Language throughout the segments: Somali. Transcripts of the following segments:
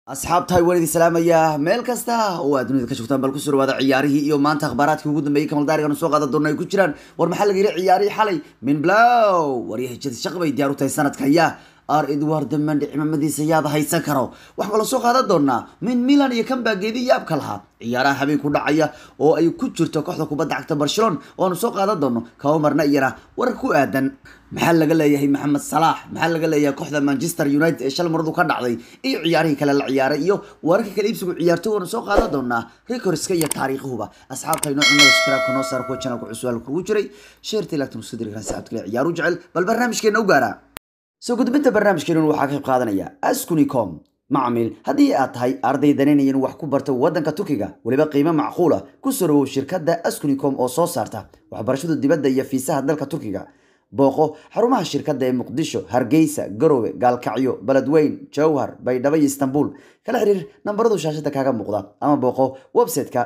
asxaabtahay waan idin salaamayaa meel kasta oo aad dunida ka joogtaan bal kusoo dhawaada ciyaarihii iyo maanta akhbaaraadkii ugu dambeeyey kamaldaarigan soo qaadan doona ay ku jiraan war maxaa laga yidhi ciyaarihii xalay min blow waryaha jadi shaq bay diyaar u tahay sanadka yaa ar edward mandi cimamadiisa yaada haysan karo waxaa la soo qaadan doonaa min milan iyo kan baa geedi yaabka lahaa ciyaaraha habeen ku dhacaya oo ay ku jirto kooxda kubadda cagta barcelona oanu soo qaadan doono kaba marna iyana warar ku aadan maxaa laga leeyahay maxamed salaax maxaa laga leeyahay kooxda manchester united ee shal maradu ka dhacday iyo ciyaarihii kale la ciyaaray iyo wararka kale iibsigu ciyaartoy waanu soo qaadan doonaa recorska iyo taariikhuhuba asxaabta inoo cunada subscribe-ka noo saar kuwa channelka cusub kugu jiray sheerta ilaagtan usoo diri karaan saxaabta kale ciyaaru jecel bal barnaamijkeena u gaara soo gudbinta barnaamijkeenun waxaa ka qayb qaadanaya askunicom macmiil haddii aad tahay arday danaynayan wax ku barta waddanka turkiga weliba qiimo macquula ku soo dhawow shirkadda askunicom oo soo saarta waxbarashada dibadda iyo fiisaha dalka turkiga booqo xarumaha shirkadda ee muqdisho hargeysa garowe gaalkacyo beledweyn jowhar baydhabo iyo istanbul kala xiriir nambaradu shaashada kaaga muuqda ama booqo website-ka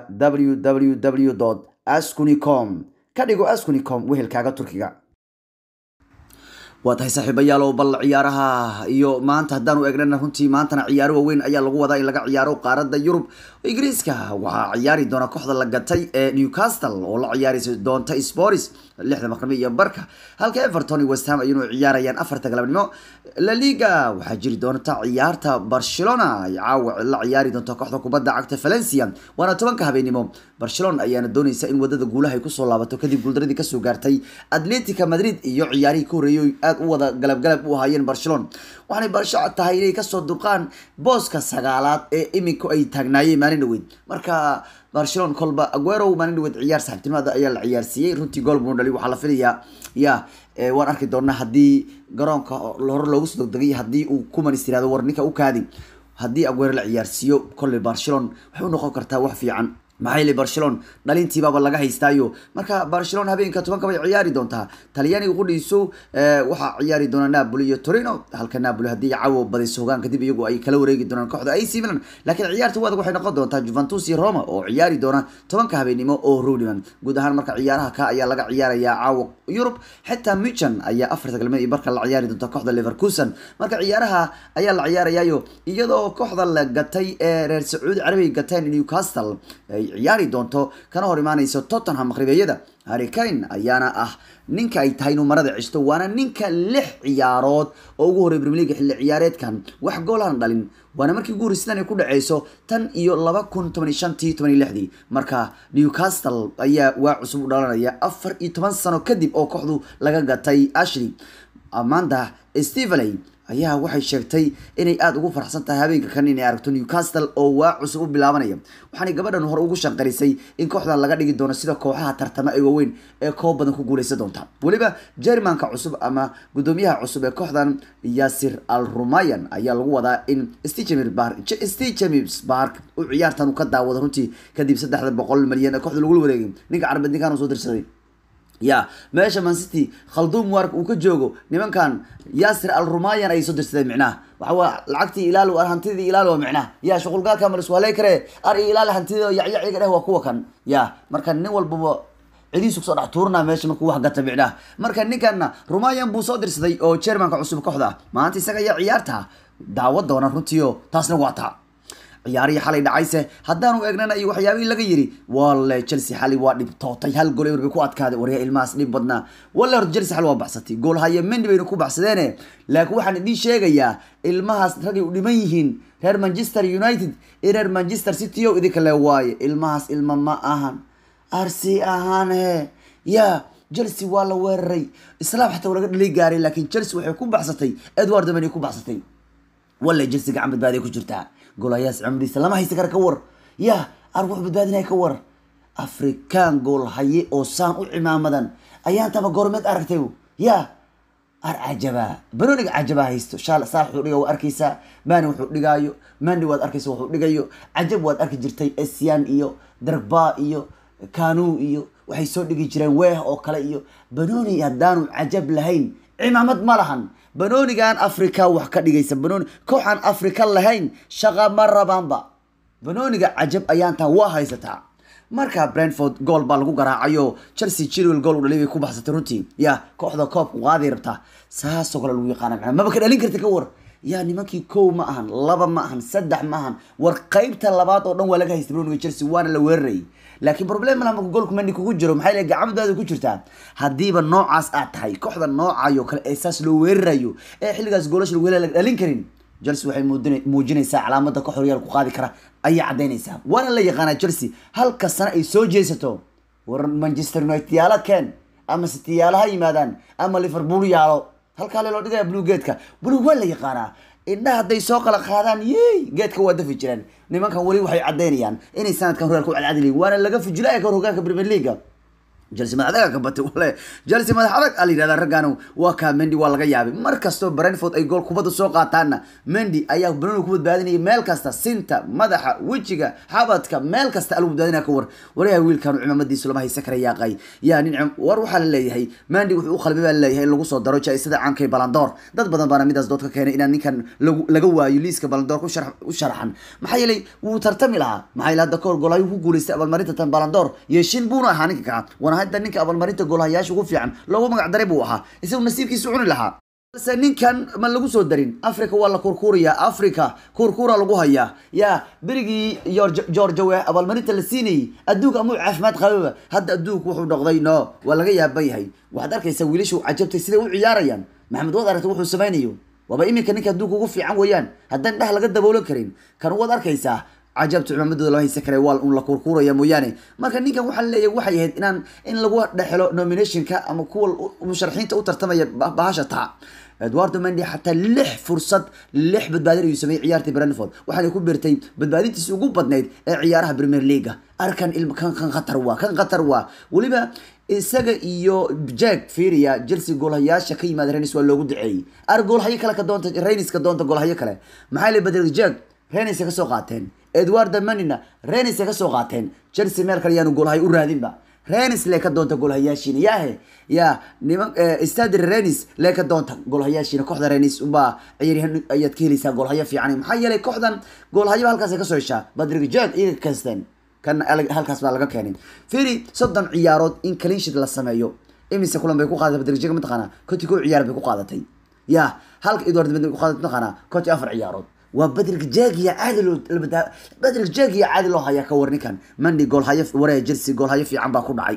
www askunicom ka dhigo askunicom wehelkaaga turkiga waa tahay saaxiibayaalow bal ciyaaraha iyo maanta haddaanu eegnana runtii maantana ciyaaro waaweyn ayaa lagu wadaa in laga ciyaaro qaaradda yurub ingiriiska waxaa ciyaari doona kooxda la gatay ee newcastle oo la ciyaari doonta sporis lixda maqrami iyo barka halka everton iyo west ham ayanu ciyaarayaan afarta galabnimo la liga waxaa jiri doonta ciyaarta barcelona ay caawa la ciyaari doonta kooxda kubadda cagta valencia waana tobanka habeenimo barcelona ayaana dooneysa in wadada guulaha ay kusoo laabato kadib guuldaradii kasoo gaartay atletica madrid iyo ciyaarihii ka horreeyay aad u wada galabgalab u ahaayeen barcelona waxaanay barsho tahay inay kasoo durqaan booska sagaalaad ee iminku ay taagnaayeen maalin dhaweyd marka barcelona kolba aguero maalin dhaweyd ciyaar saxibtinimada ayaa la ciyaarsiiyey runtii gool buu dhali waxaa la filayaa ya waan arki doonaa haddii garoonka hore loogu soo degdegay haddii uu kumanis tirahdo war ninka u kaadi haddii aguero la ciyaarsiiyo kolley barcelona waxay u noqon kartaa wax fiican maxaa yeelay barcelona dhalintiibaaba laga haystaayo marka barcelona habeenka tobanka bay ciyaari doontaa talyaaniga qudhiisu waxaa ciyaari doona napoli iyo torino halka napoli haddii cawo badayso hogaan kadib iyagu ay kala wareegi doonaan kooxda ac milan laakiin ciyaarta wadag waxay noqon doontaa juventus iyo roma oo ciyaari doona tobanka habeenimo oo rowdiman guud ahaan marka ciyaaraha ka ayaa laga ciyaarayaa caawa yurub xitaa michan ayaa afarta galmeed iyo barka la ciyaari doonta kooxda leverkusen marka ciyaaraha ayaa la ciyaarayaayo iyadoo kooxda la gatay ee reer sacuudi carabiga gateen newcastle ciyaari doonto kana hor imaanayso tottenham maqribeeyada harricane ayaana ah ninka ay tahay inuu marada ceshto waana ninka lix ciyaarood oo ugu horey premier league xilli ciyaareedkan wax goolahan dhalin waana markii ugu horreysidan ay ku dhaceyso tan iyo laba kun toban iyo shantii toban iyo lixdii marka newcastle ayaa waa cusub u dhalanaya afar iyo toban sano kadib oo kooxdu laga gatay ashley amanda steveley ayaa waxay sheegtay inay aada ugu faraxsan tahay habeenka kan inay aragto newcastle oo waa cusub u bilaabanaya waxaanay gabadhan hore ugu shanqarisay in kooxdan laga dhigi doono sida kooxaha tartama ee waaweyn ee koob badan ku guuleysan doonta weliba jermanka cusub ama gudoomiyaha cusub ee kooxdan yasir al rumayan ayaa lagu wadaa in stjames bark u ciyaartan uu ka daawado runtii kadib saddexda boqol malyan ee kooxda lagula wareegay ninka carabeed ninkan soo dirsaday ya meesha mancity khalduum wark uu ka joogo nimankan yasir al rumayan ayay soo dirsadeen micnaha waxawaa lacagtii ilaalo ar hantidii ilaalo micnaha ya shuqulgaalka ma lasku haley karee ar ilaal hantida yacyaciga dheh waa kuwa kan ya marka nin walbaba cidiisu kusoo dhex tuurnaa meesha markuu wax gata micnaha marka ninkanna rumayan buu soo dirsaday oo jermanka cusub kooxda maanta isaga ayaa ciyaarta daawa doona runtiio taasna waa taa ciyaarihii xalay dhacayse haddaanu eegnana iyo waxyaabihii laga yiri walle chelsea xalay waa dhibtootay hal gool ewer bay ku adkaaday waryaa ilmahaas dhib badnaa walle horta chelsea xal waa baxsatay gool haye mendi bayna ku baxsadeene laakiin waxaan idiin sheegayaa ilmahaas ragay u dhiman yihiin reer manchester united iyo reer manchester city o idinka le waaye ilmahaas ilma ma ahan arsi ahaane ya chelsea waa la weeraray islaam xataa laga dhali gaaray laakiin chelsea waxay ku baxsatay edward many ku baxsatay walle chelsea gacan badbaaday ku jirtaa goolayaas cumriisa lama haysa kara ka war ya ar wuxuu badbaadinaya ka war afrikaan gool haye oo saan u cimaamadan ayaan taba goormeed aragtay ya ar cajaba banooniga cajaba haysto shaal saa wuxuu dhiga waa arkaysaa mani wuxuu dhigaayo mandi waad arkaysa wuxuu dhigayo cajab waad arki jirtay esian iyo darba iyo kanu iyo waxay soo dhigi jireen weeh oo kale iyo banooni haddaanu cajab lahayn cimaamad ma lahan banoonigan africa wax ka dhigaysa banooni kooxaan africa lahayn shaqa ma rabaanba banooniga cajab ayaantaa waa haysataa marka brentford gool baa lagu garaacayo chelsea chilwell gool u dhalay bay ku baxsatay runtii ya kooxda koobka qaaday rabtaa saasoo kale lagu yaqaana macnaa maba ka dhalin karta ka war yaa nimankii kow ma ahan laba ma ahan saddex ma ahan war qaybta labaad oo dhan waa laga haystay broniga chelsea waana la weerarayay laakiin problem malaha marka goolku mendi kugu jiro maxay leeyahay gacmadaada ku jirtaa haddiiba noocaas aad tahay kooxda noocayo kale ee saas loo weerarayo ee xilligaas goolasha lagu hela la dhalin karin chelsea waxay muudina- muujinaysaa calaamada koox horyaal ku qaadi kara ayay caddaynaysaa waana la yaqaanaa chelsea halka sano ay soo jeesato war manchester united yaala keen ama city yaala ha yimaadaan ama liverpool yaalo halkaa loo dhigaya blue geedka blue waa la yaqaanaa indhaha hadday soo kala qaadaan yey geedka waa dafi jireen nimankan weli waxay caddaynayaan inay sanadkan horyaalka u cadcadiliyin waana laga fujilaya ka hor hogaanka premier leaga chelsea madax adag ka batay wale chelsea madax adag a la yidhahdaa raggaanu waa kaa mendy waa laga yaabay mar kastoo brentford ay gool kubadda soo qaataanna mendy ayaa bruno ku badbaadinaya meel kasta sinta madaxa wejiga xabadka meel kasta alagu badbaadinaya ka war waryaha wiilkaanu cimaamadiisu lama haysa kara yaaqay yaa nin cim- war waxaa la leeyahay mendy wuxuu u qalbay baa laleeyahay in lagu soo daro jaisada caankay balandoor dad badan baana midaas dood ka keenay inaan ninkan lagu- laga waayo liiska balandoor ku sharax- u sharaxan maxaa yeelay wuu tartami lahaa maxaa yeelay hadda kahor goolhayu ku guuleystay abaalmarinta tan balandoor yeeshin buuna ahaa ninka kaa wana hadda ninka abaalmarinta goolhayaasha ugu fiican loogu magac daray buu ahaa isagu nasiibkiisu cuni lahaa balse ninkan ma lagu soo darin africa waa la kurkuurayaa africa kurkuura lagu hayaa yaa berigii George- georgia we abaalmarinta la siinayay adduunka amuu caafimaad qababa hadda adduunku wuxuu noqday no waa laga yaaban yahay waxaad arkaysaa wiilashu cajabtay siday u ciyaarayaan maxamed waad aragtay wuxuu samaynayo waaba iminka ninka adduunka ugu fiican weeyaan haddaan dhah laga daboolan karin kan waad arkaysaa cajabta cimaamadooda lama haysan kara waa un la kurkuuraya mooyaane marka ninkan waxaa leeyahay waxay ahayd inaan in lagu dhexelo nominationka ama kuwa musharaxiinta u tartamaya ba- bahasha taa eduardo mendy xataa lix fursad lix badbaadin ayuu sameeyey ciyaartii brentford waxaana ku beertay badbaadintiisi ugu badnayd ee ciyaaraha premier leaga arkan ilm kan kan khatar waa kan khatar waa weliba isaga iyo jack firia chelsea goolhayaasha ka yimaada renis waa loogu duceeyey ar goolhayo kale ka doonta renis ka doonta goolhayo kale maxaa la bedel jack renis ka soo qaateen edward manina renis ka soo qaateen chelsea meel kale yaanu goolhayo u raadinba renis lee ka doonta goolhayaashiina yaahe ya niman stadi renis lee ka doonta goolhayaashiina kooxda renis unbaa ciyaaryahan ayaad ka helaysaa goolhayo fiican maxaa yeelay kooxdan goolhayo halkaas ay kasoo heshaa badrig jack iyaga kasteen kan alag- halkaas baa laga keenay firi soddon ciyaarood in cleanshit la sameeyo imise kulan bay ku qaadatay badrig jack mataqaanaa konti kow ciyaar bay ku qaadatay ya halka edward mid ku qaadatay mataqaanaa konti afar ciyaarood waa badrig jaagiya caadi loo labada- badrig jaagiya caadi loo hayaa ka war ninkan mandi goolhayo waree chelsea goolhayo fiican baa ku dhacay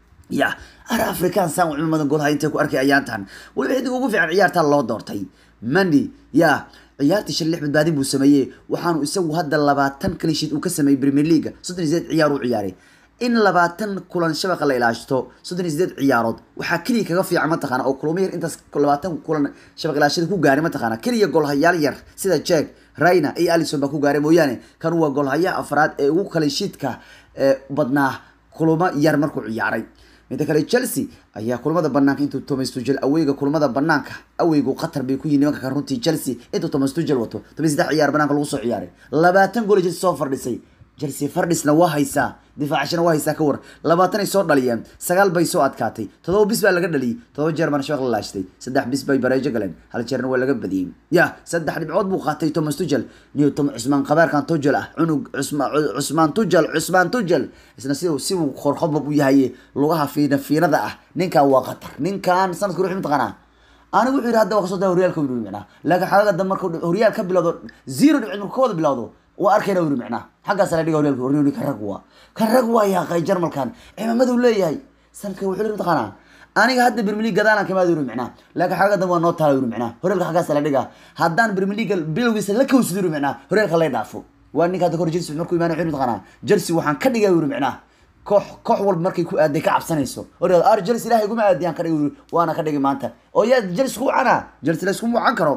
ya ar african san culimadan goolhayo intay ku arkay ayaantan weliba xidig ugu fiican ciyaartaa loo doortay mandi ya ciyaartii shan lix badbaadin buu sameeyey waxaanu isagu hadda labaatan kalishiid uu ka sameeyey premier leaga soddon iyo sideed ciyaar uu ciyaaray in labaatan kulan shabaqa la ilaashto soddon iyo sideed ciyaarood waxaa keliya kaga fiican mataqaana oo kulamo yar intaas labaatan kulan shabaq ilaashada ku gaaray mataqaana keliya goolhayaal yar sida jack rayna iyo alison baa ku gaaray mooyaane kan waa goolhayaha afraad ee ugu kalishiidka ee badnaa kulamo yar markuu ciyaaray midda kale chelsea ayaa kulamada banaanka intuu thomas tuchel aweyga kulamada banaanka aweygu qatar bay ku yihin nimanka kan runtii chelsea intuu thomas tuchel wato toban saddex ciyaar banaanka lagu soo ciyaaray labaatan gool chelsea soo fardhisay chelsea fardhisna waa haysaa difaacashana waa haysaa ka war labaatan ay soo dhaliyeen sagaal bay soo adkaatay todoba bis baa laga dhaliyey todoba jeer baana shabaq la laashtay saddex bis bay bareejo galeen hal jeerna waa laga badiyey ya saddex dhibcood buu qaatay thomas tuchel newton cusmaan qabaarkan tuchel ah cunug cusma- cusmaan tuchel cusmaan tuchel isna si si uu qorqobob u yahay lugaha fiina fiinada ah ninkan waa qatar ninkan sanadka ruux mataqaanaa anigu wuxuu yidhi hadda waa kasoo daa horyaalka yidhi micnaa laakiin xagaga dambe markuu horyaal ka bilowdo zero dhibcood markuu ka wada bilowdo waa arkayna yidhi micnaa xaggaas la dhiga horyaalka horyaalka kan rag waa kan rag waa yaaqay jarmalkan cimaamadu leeyahay sanadka wuxuu yidhi mataqaanaa aniga hadda Premier League gadaalan kama yidhi micnaa laakiin xagaga dambe waa noo taala yidhi micnaa horyaalka xaggaas la dhiga haddaan Premier League bilowgiisa la kawsado yidhi micnaa horyaalka la dhaafo waa ninka hadda hor Chelsea markuu imaanay wuxuu yidhi mataqaanaa Chelsea waxaan ka dhigay yidhi micnaa koox koox walba markay ku aaday ka cabsanayso oraa ar jels ilaahay iguma aadiyaan ka dhigi waana ka dhigi maanta oo yaa jels ku cana jels la isku mucan karo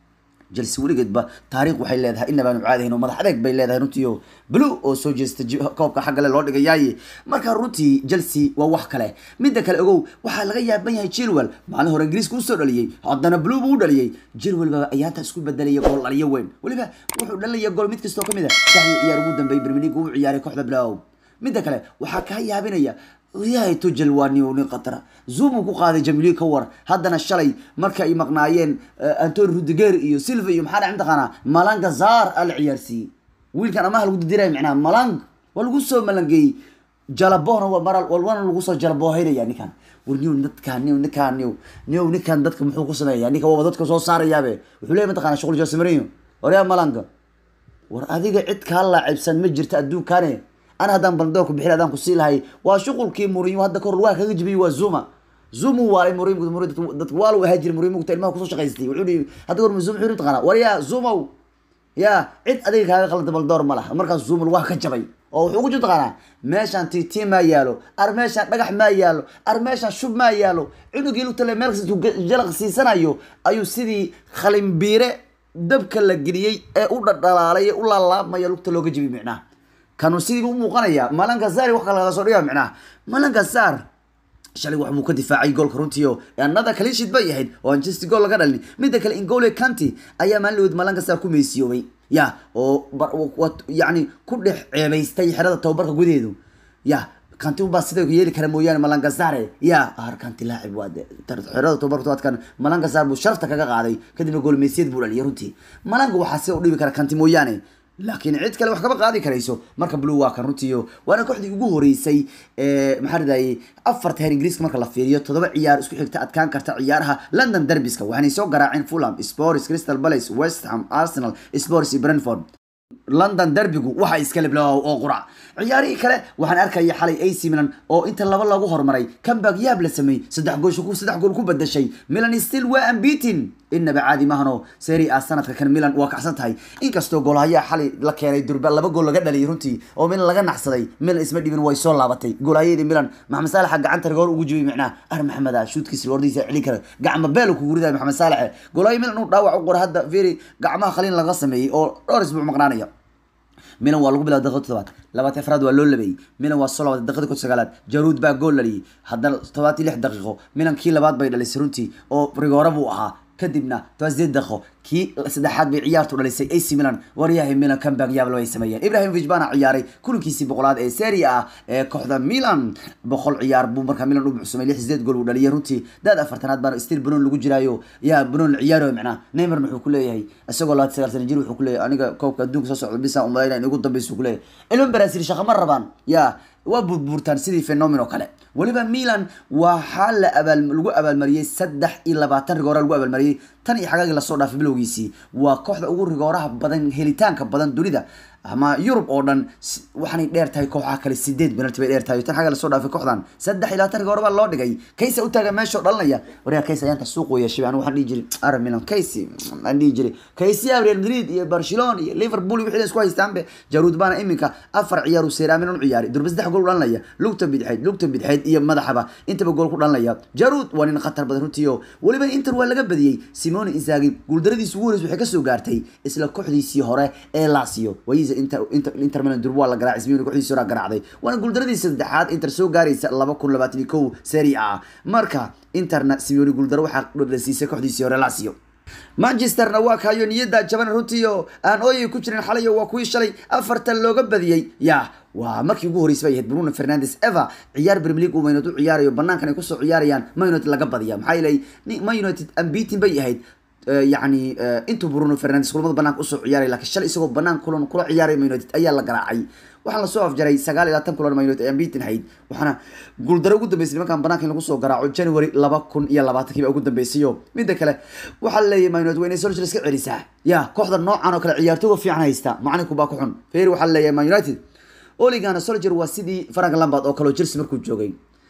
jels weligeedba taariikh waxay leedahay inabaanu caadahayn oo madax adeeg bay leedahay runtii oo blue oo soo jeesta ji- koobka xagga le loo dhigayaaye marka runtii chelsea waa wax kale midda kale ogow waxaa laga yaaban yahay chilwell maalin hore ingiriiska usoo dhaliyey haddana blue buu u dhaliyey chilwell baa ayaanta isku bedelaya gool dhaliyo weyn weliba wuxuu dhalaya gool mid kastoo kamid a saxdii ciyaar ugu dambeeyey premier league uu ciyaaray kooxda blow midda kale waxaa kaa yaabinaya yahay tujel waa nin nin qatara zoom uu ku qaaday jamili ka war haddana shalay marka ay maqnaayeen eh, antoni rudiger iyo silva iyo maxaa dhac mataqaanaa malanga zaar aa la ciyaarsiiyey wiilkan amaha lagu didiraya micnaha malang waa lagu soo malangeeyey jalabona waa maral walwana lagu soo jalaboohaynaya ninkan war niw dadkaan niw ninkaan niw niw ninkan dadka muxuu ku sameeyaa ninka waaba dadka soo saarayaabe wuxuu leeyahy mataqana shuqul jose marino waryaa malanga war adiga cid kaa laacibsan ma jirta adduunkaane ana haddaan baldoorku bixin adaan ku sii lahay waa shuqulkii murinyo hadda kahor waa kaga jibiyey waa zuma zumu waalay murim murim dadka waa lagu ahaa jiray murim mugta ilmaha kusoo shaqaystay wuxuu dhihi hadda kahor zum wuxuu taqaana war yaa zumow yaa cid adiga kaaga qalanta baldoor ma laha markaas zumul waa ka jabay oo wuxuu ku jirta taqaanaa meeshaan titi maa yaalo ar meeshaan dhagax maa yaalo ar meeshaan shub maa yaalo cunugii lugtale meel kasta jalaq siisanayo ayuu sidii khalimbiire dabka la geliyey ee u dhadhalaalay ee u laalaabmaya lugta looga jibi micnaha kanu sidii u muuqanaya malanka sari wax kale laga soo dhiga micnaha malanka sar shalay wax buu ka difaacay goolka runtiio another clean sheet bay ahayd oo aan just gool laga dhalin midda kale ingole kanti ayaa maalin dhaweyd malanka sar ku meysiyoobay ya oo yani ku dhex ceebaystay xerada tababarka gudaheedu ya kanti unbaa sida yeeli kara mooyaane malankasare ya ar kanti laacib waa xerada tababarka tobaadkan malankasar buu sharafta kaga qaaday kadibna goolmeysiyad buu dhaliyay runtii malanka waxaa sida u dhibi kara kanti mooyaane laakiin cid kale wax kama qaadi karayso marka blue waa kan runtiiyo waana kooxdii ugu horeysay maxaa ridayay afarta heer ingiriiska marka la fiiriyo toddoba ciyaar isku xigta adkaan karta ciyaaraha london derbiska waxaanay soo garaaceen fulham spors crystal palace west ham arsenal spors iyo brentford london derbigu waxa iskale blow oo qurac ciyaarihii kale waxaan arkaya xalay ac milan oo inta laba lagu horumaray comeback yaab la sameeyey saddex gool ku saddex gool ku badashay milan still waa unbeaten inaba caadi mahano serie a sanadka kan milan waa kacsan tahay inkastoo goolhayaa xalay la keenay durba laba gool laga dhaliyay runtii oo milan laga naxsaday milan isma dhibin way soo laabatay goolhayadii milan maxamed saalaxa gacanta rigoor ugu jibiyay micnaha ar maxamed ah shuudkiisa loordiisa celin kara gacma beel kugu riday maxamed saalaxe goolhayo milan uu dhaawac u qora hadda firi gacmaha khaliin laga sameeyey oo dhowr isbuuc maqnaanaya milan waa lagu bilaabay daqiiqada todobaad labaatan afraad waa loo labeeyey milan waa soo labatay daqiiqada kod sagaalaad jaruud baa gool dhaliyay haddana todobaatan lix daqiiqo milan kii labaad bay dhalisay runtii oo rigoora buu ahaa kadibna toban sideed daqiiqo kii saddexaad bay ciyaartu dhalisay ac milan waryahay milan comeback yaablo ay sameeyeen ibrahimovic baana ciyaaray kulankiisii boqolaad ee serie a ee kooxda milan boqol ciyaar buu markaa milan u buxsumay lix sideed gool uu dhaliyay runtii daad afartanaad baana stil banoon lagu jiraayo yaa banoon la ciyaarayo macnaha neymarna wuxuu ku leeyahay isagoo labaatan sagaal sana jir wuxuu ku leeyahay aniga koobka adduunka soo socda bisaan umalayna in ugu dambeysa ku leeyahay ilmo baraasiil shaqa ma rabaan yaa waa burburtaan sidii phenomen oo kale weliba milan waxaa la abaal lagu abaalmariyey saddex iyo labaatan rigoora lagu abaalmariyey tan iyo xagaagii lasoo dhaafay bilowgiisii waa kooxda ugu rigooraha badan helitaanka badan dunida ama yurub oo dhan waxaanay dheer tahay kooxaha kale sideed penalty bay dheer tahay tan xagga lasoo dhaafay kooxdan saddex iyo labaatan rigoora baa loo dhigay kaysa u taagan meesha oo dhalinaya waryaa kaysa ayaanta suuq weya shibi anigu waxaan dhihi jiray ara milan kaysi aan dhihi jiray kaysiya real madrid iyo barcelona iyo liverpool iyo wixii isku haystaanbe jaruud baana iminka afar ciyaar uu seeraa milan u ciyaaray durba saddex gool u dhalinaya lugta bidxeyd lugta bidxeyd iyo madaxaba intaba gool ku dhalinaya jaruud waa nin khatar badan runtii oo weliba inter waa laga badiyey simone insaagi guuldaradiisi ugu horeysa waxay kasoo gaartay isla kooxdiisii hore ee lasio wayiisa inter inter inter milan durba waa la garaacay simone kooxdiisii hore garaacday waana guuldaradiisi saddexaad inter soo gaaraysa laba kun labaatan iyo kow serie a marka interna simone guuldaro waxaa dhadhasiisay kooxdiisii hore lasio manchesterna waa kaayo niyada jaban runtii oo aan ooyay ku jirin xalay waa kuwii shalay afartan looga badiyey ya waa markii ugu horreysay bay ahayd bruno fernandes eva ciyaar premier league uu man united u ciyaarayo banaankan ay kusoo ciyaarayaan man united laga badiya maxaa yeelay man united ambitin bay ahayd yani intuu bruno fernandes kulamada banaanka usoo ciyaaray lakiin shalay isagoo banaan kulan kula ciyaaray man united ayaa la garaacay waxaan lasoo afjaray sagaal iyo labaatan kulan man united ay ambitin hayd waxaana guuldaro ugu dambeysay nimankan banaanka in lagu soo garaaco january laba kun iyo labaatankiiba ugu dambeysay o midda kale waxaa laleeyahay man united waa inay solskjaer iska celisaa ya kooxda noocan oo kale ciyaartooga fiican haysta macalinku baa ku xun feer waxaa laleeyahay man united oligana solskjaer waa sidii frank lambard oo kaleo chelsea markuu joogay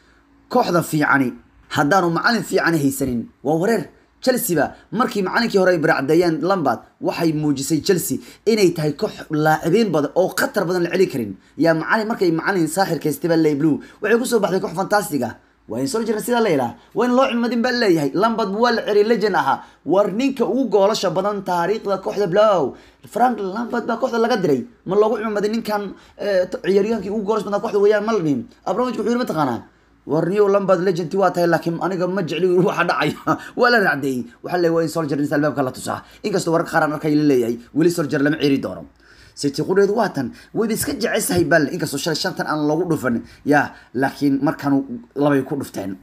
kooxda fiicani haddaanu macalin fiicani haysanin waa wareer chelsea ba markii macalinkii hore ay baracdeeyeen lambard waxay muujisay chelsea inay tahay koox laacibiin badan oo khatar badan la celi karin yaa macalin markay macalin saaxirkaystaba ley blue waxay kusoo baxday koox fantastic ah waa in soldier sidaa la yidhaha waa in loo cilmadin baa leeyahay lambard waa la ceri legend ahaa war ninka ugu goolasha badan taariikhda kooxda blow frank lambard baa kooxda laga diray ma loogu cilmaday ninkan ciyaaryahankii ugu goolasha badan kooxda weeyaan ma la dhihin abramovich wuxuu yiri mataqaanaa warniyo lambard legend waa tahay laakiin aniga ma jecli waxa dhacaya waa la raacdeeyey waxaa leeyahay waa in soldier inta albaabka la tusaa inkastoo wararka qaar aan arkay la leeyahay weli soldier lama ceeri doono city qudheedu waa tan wayba iska jeceshahay balle inkastoo shalay shantan aan loogu dhufan ya laakiin markaanu labay ku dhufteen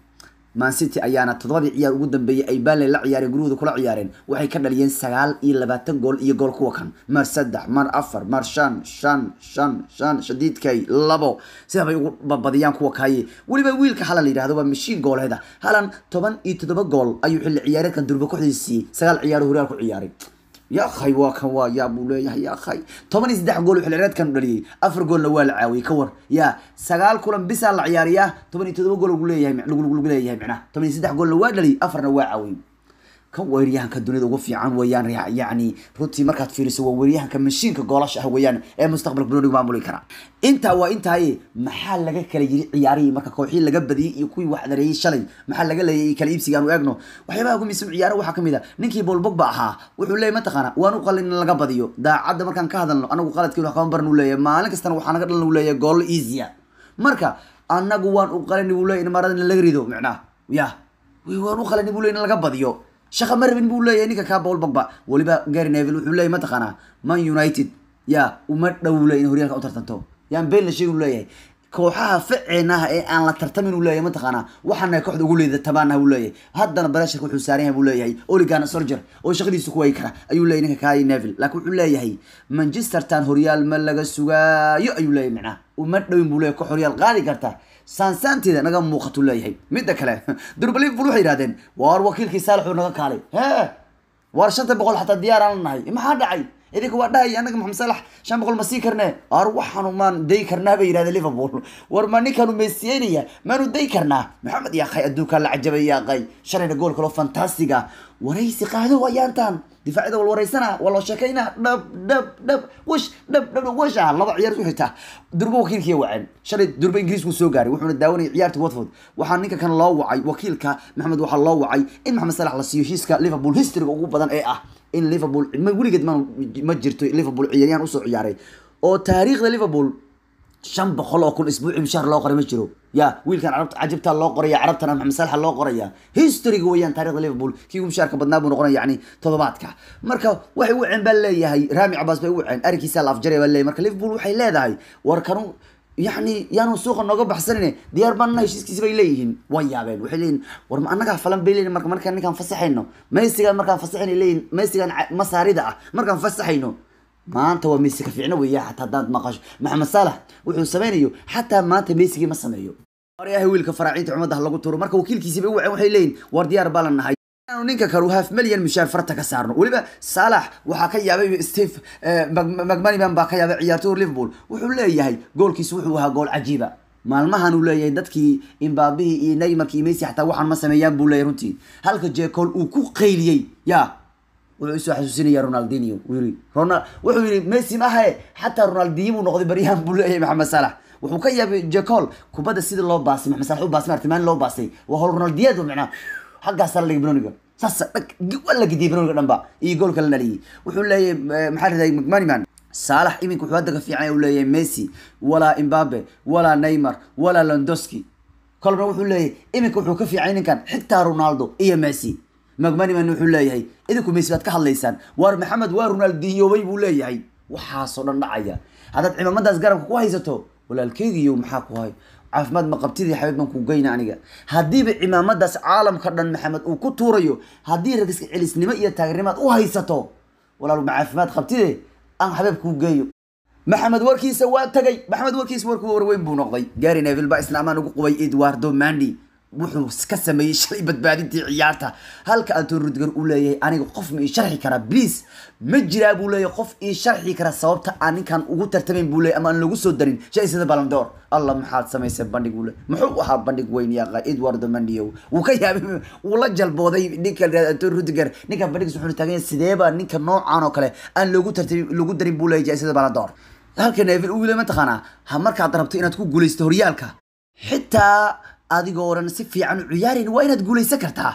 man city ayaana toddobadii ciyaar ugu dambeeyey ay baale la ciyaareen gurigooda kula ciyaareen waxay ka dhaliyeen sagaal iyo labaatan gool iyo gool kuwa kan mar saddex mar afar mar shan shan shan shan shadiidkay labo sida bay ugu badiyaan kuwa kaaye weliba wiilka halan la yidhahdo waa mashiin gooleeda halan toban iyo toddoba gool ayuu xilli ciyaareedkan durba kooxdiisii sagaal ciyaaro horyaal ku ciyaaray ya akhay waa kan waa yaa buu leeyahay ya akhay toban iyo saddex gool uu xilcireedkan dhaliyey afar goolna waa la caawiyey ka war ya sagaal kulan bisaa la ciyaariyaa toban iyo toddoba gool lagu leeyahay lagu leeyahay micnaha toban iyo saddex goolna waa dhaliyey afarna waa caawiyey kan weeryahanka dunida ugu fiican weeyaan yacni runtii markaad fiiriso waa weeryahanka mashiinka goolasha ah weeyaan ee mustaqbalka broniga maamuli kara intaa waa intaaye maxaa laga kala yiri ciyaarihii marka kooxii laga badiyey iyo kuwii wax dareeyey shalay maxaa laga leeyay kala iibsiga aanu eegno waxyaabaha ugu miisan ciyaaro waxaa kamid a ninkii Paul Pogba ahaa wuxuu leeyahay mataqaana waan u qalin in laga badiyo daacadda markaan ka hadalno anagu qaladkii wax kama baran uu leeyahay maalin kastana waxaa naga dhalan uu leeyahay gool easy marka anagu waan u qalin uu leeyahay in maradana laga rido micnaa ya waan u qalin uu leeyahay in laga badiyo shaqa ma rabin buu leeyahay ninka kaa Paul Pogba waliba Gary Neville wuxuu leeyahay mataqaana Man United ya uma dhowle in horyaalka u tartanto yaan been la sheegay uu leeyahay kooxaha ficeenaha ee aan la tartamin uu leeyahay mataqaana waxaana kooxda ugu leedahay tabaanaha uu leeyahay haddana barashka wuxuu saaran yahay buu leeyahay Ole Gunnar Solskjaer oo shaqadiisu ku way kara ayuu leeyahay ninka Kai Neville laakiin wuxuu leeyahay Manchester tan horyaal ma laga sugaayo ayuu leeyahay macnaha uma dhowin buu leeyahay koox horyaal qaadi karta saansaanteeda naga muuqato leeyahay midda kale durba liverpool waxay yidhahdeen waar wakiilkii saalax uu naga kaalay hee waar shanta boqol xataa diyaar aan nahay maxaa dhacay idinka waa dhahay anaga maxamed salax shan boqol ma sii karnee ar waxaanu maan day karnaa bay yidhahdeen liverpool war ma ninkaanu meesiyeynaya maanu day karnaa maxamed yaaqay adduunkaa la cajabay yaaqay shalayna gool kaloo fantastiga waraysi qaado ayaantan difaacida wal waraysana waa loo sheekaynaa dhab dhab dhab wash dhab dhab washa laba ciyaar ku xitaa durba wakiilkii waceen shalay durba ingiriisku soo gaaray wuxuuna daawanayay ciyaarta watford waxaa ninka kan loo wacay wakiilka maxamed waxaa loo wacay in maxamed salax la siiyo heshiiska liverpool historyga ugu badan ee ah in liverpool ma weligeed ma ma jirto liverpool ciyaaryahan usoo ciyaaray oo taariikhda liverpool shan boqol oo kun isbuuci mushaar loo qoray ma jiro ya wiilkan carabta cajibtaa loo qoraya carabtana maxamed salaxa loo qoraya historyga weeyaan taarikhda liverpool kii ugu mushaarka badnaa buu noqonaya yani toddobaadka marka waxay u waceen baa leeyahay rami cabaas bay u waceen arikiisa la afjaraya baa leeyahay marka liverpool waxay leedahay war kanu yani yaanu suuqa nooga baxsanin diyaar baanna heshiiskiisi bay leeyihiin way yaabeen waxay leeyihin war ma annagaa falan bay leeyihin marka markaan ninkaan fasaxayno meysigaan markaan fasaxayno leeyihin meysigaan masaarida ah markaan fasaxayno maanta waa meysi ka fiicno weeya xataa haddaad maqasho maxamed saalax wuxuu sameynayo xataa maanta meysigii ma sameeyo waryaha wiilka faraaciinta cumadaha lagu turo marka wakiilkiisi bay u waceen waxay leeyihin war diyaar baa la nahay ninka kale half million mishaar farta ka saarno weliba saalax waxaa ka yaabay steve macmaniman baa ka yaabay ciyaartoy liverpool wuxuu leeyahay goolkiisu wuxuu ahaa gool cajiiba maalmahan uu leeyahay dadkii imbaabihii iyo neymarki iyo messi xataa waxaan ma sameeyaan buu leeyahay runtii halka jeekool uu ku qayliyey ya wuxuu isoo xasuusinaya ronaldinho yiri ronald wuxuu yiri messi maahae xataa ronaldinho buu noqday baryahan buu leeyahay maxamed salax wuxuu ka yaabay jecol kubadda sida loo baasay maxamed salax u baasay martimaan loo baasay waa hol ronaldiyadu macnaa xaggaasaa la dhigay broniga saasa dhag waa la gidiyay broniga dhanba iyo goolka la dhaliyay wuxuu leeyahay maxaa riday mcmaniman saalax iminka wuxuu hadda ka fiican uu leeyahay messi walaa imbabe walaa neymar walaa londoski kolna wuxuu leeyahay iminka wuxuu ka fiicay ninkan xitaa ronaldo iyo messi macmaniman wuxuu leeyahay idinku messi baad ka hadlaysaan waar maxamed waa ronaldinhobay buu leeyahay waxaasoo dhan dhacaya haddaad cimaamadaas garabka ku haysato walaalkeygiiyo maxaa ku hay caafimaad ma qabtidii xabiib baan ku geyna aniga haddiiba cimaamadaas caalamka dhan maxamed uu ku tuurayo haddii ragiska celisnimo iyo taageernimaad u haysato walaal ma caafimaad qabtide aan xabiib kuu geeyo maxamed warkiisa waa tagay maxamed warkiisa warkuu warweyn buu noqday gary neville baa isna amaan ugu qubay eduardo mandi wuxuu ka sameeyey shalay badbaadintii ciyaarta halka anton rudiger uu leeyahay aniga qof ma ii sharxi karaa please ma jiraa buu leeyahay qof ii sharxi kara sababta aan ninkan ugu tartamayn buu leeyahay ama aan lagu soo darin shaisada balandoor allah maxaad samaysay bandhig uu leeyahay muxuu ahaa bandhig weyn yaqa edwardo mandio wuu ka yaabay wuu la jalbooday ninka anton rudiger ninkan bandhigis wuxuu taagan yahay sideeba ninka noocan oo kale aan loogu tartamin lagu darin buu leeyahay shaisada balandoor halka neville uu leeyahay mataqaanaa ha markaad rabto inaad ku guulaysto horyaalka xitaa adigoo dhan si fiican u ciyaarin waa inaad guulaysan kartaa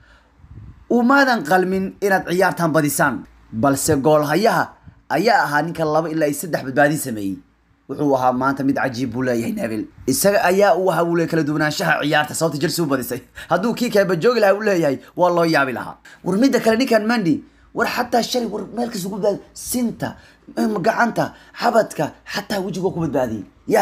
umaadan qalmin inaad ciyaartan badisaan balse goolhayaha ayaa ahaa ninka laba ilaa saddex badbaadin sameeyey wuxuu ahaa maanta mid cajiib buu leeyahay neville isaga ayaa u ahaa wule kala duwanaanshaha ciyaarta sababta jelsi u badisay hadduu kii kale bajoogi lahaa u leeyahay waa loo yaabi lahaa war midda kale ninkan mandi war xataa shalay war meel kasta ku badbaadi sinta gacanta xabadka xataa wejiga ku badbaadiyey ya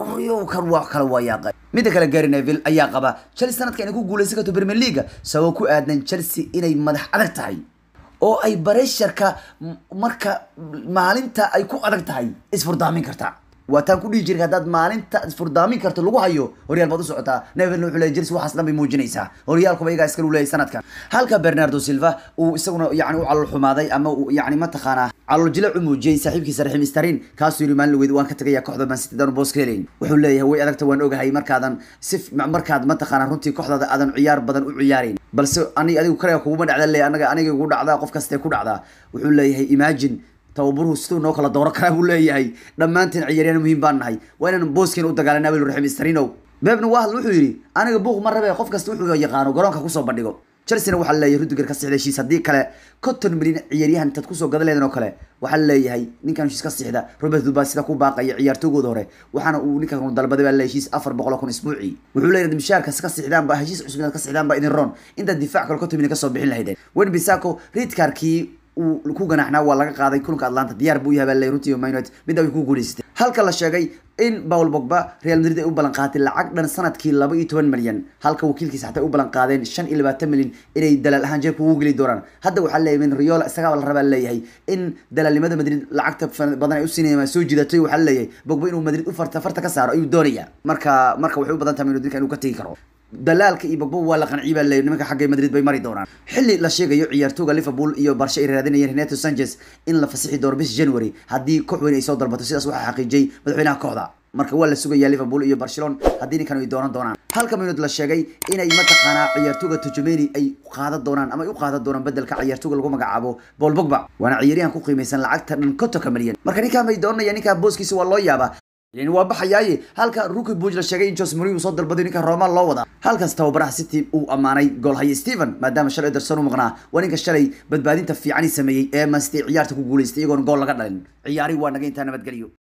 kan waa kale waa yaaqa midda kale gary neville ayaa qaba chelsea sanadka inay ku guuleysan karto premier league sababo ku aadan chelsea inay madax adag tahay oo ay baresharka marka maalinta ay ku adag tahay isfurdaamin kartaa waa taan ku dhihi jirka haddaad maalinta isfurdaamin karto lagu hayo horyaal baad u socotaa neville wuxuu leeyahy chelsea waxaas dhan bay muujinaysaa horyaalkuba iyagaa iskale u leeyahy sanadkan halka bernardo silva uu isaguna yani u calol xumaaday ama uu yani mataqaanaa calol jilac u muujiyey saaxiibkiisa raxiim starin kaasuu yiri maalin weyd waan ka tagayaa kooxda man city danu boos ka helayn wuxuu leeyahay way adagta waan ogahay markaadan si markaad mataqaanaa runtii kooxdaada aadan ciyaar badan u ciyaarayn balse ani adigu kale kuguma dhacda leeyahay anaga aniga igu dhacdaa qof kastee ku dhacdaa wuxuu leeyahay imagine tababaruhu siduu noo kala dooro karaa buu leeyahay dhammaanteen ciyaaryahan muhiim baan nahay waa inaan booskeena u dagaalanaa buu raxiim starinow bebna waa hadl wuxuu yidhi aniga buuq ma rabe qof kasta wuxuu yaqaano garoonka kusoo bandhigo chelsea waxaa leeyahay rudiger ka sixda heshiis haddii kale konton milyan ciyaaryahan intaad kusoo gadan leedan oo kale waxaa leeyahay ninkan heshiis ka sixda robert duba sida ku baaqaya ciyaartoygooda hore waxaana uu ninkan dalbaday baa leeyahay heshiis afar boqol oo kun isbuucii wuxuu leeyahay mishaarkas ka sixdaan ba heshiis cusub inaad ka sixdaan ba idin roon intaad difaac kale konton milyan kasoo bixin lahaydeen wen bisako ridkarkii uu ku ganaxnaa waa laga qaaday kulanka atlanta diyaar buu yahay baa leeyahay runtii man united midda way ku guuleysatay halka la sheegay in paul bogba real madrid ay u ballan qaaday lacag dhan sanadkii laba iyo toban milyan halka wakiilkiisa xataa u ballan qaadeen shan iyo labaatan milyan inay dalaal ahaan jeebka ugu geli doonaan hadda waxaa leeyahay min riola isagaaba la rabaa leeyahay in dalaalnimada madrid lacagta badan ay u siinayaan soo jiidatay waxaa leeyahay bogba inuu madrid u farta farta ka saaro ayuu doonaya marka marka waxay u badan tahay inuu inuu ka tegi karo dalaalka iyo bogbo waa la qanciy baa leeyahy nimanka xagga madrid bay mari doonaan xilli la sheegayo ciyaartooga liverpool iyo barshe ay raadinayeen renato sanchez in la fasixi doono bis january haddii koox weyn ay soo dalbato sidaas waxaa xaqiijiyey madaxweynaha kooxda marka waa la sugayaa liverpool iyo barcelona haddii ninkan ay doonan doonaan halka minut la sheegay inay mataqaanaa ciyaartooga tujumeni ay qaadan doonaan ama ay u qaadan doonaan bedelka ciyaartooga lagu magacaabo paul bogba waana ciyaaryahan ku qiimaysan lacagta dhan kontonka milyan marka ninkaan bay doonanaya ninkaa booskiisa waa loo yaabaa yani waa baxayaaye halka ruki buj la sheegay in jose mourinho soo dalbaday ninka roma loo wadaa halkaas tababaraha city uu ammaanay goolhaye stephen maadaama shalay ederson u maqnaa waa ninka shalay badbaadinta fiicani sameeyey ee man city ciyaarta ku guuleystay iyagoon gool laga dhalin ciyaari waa naga intaa nabadgelyo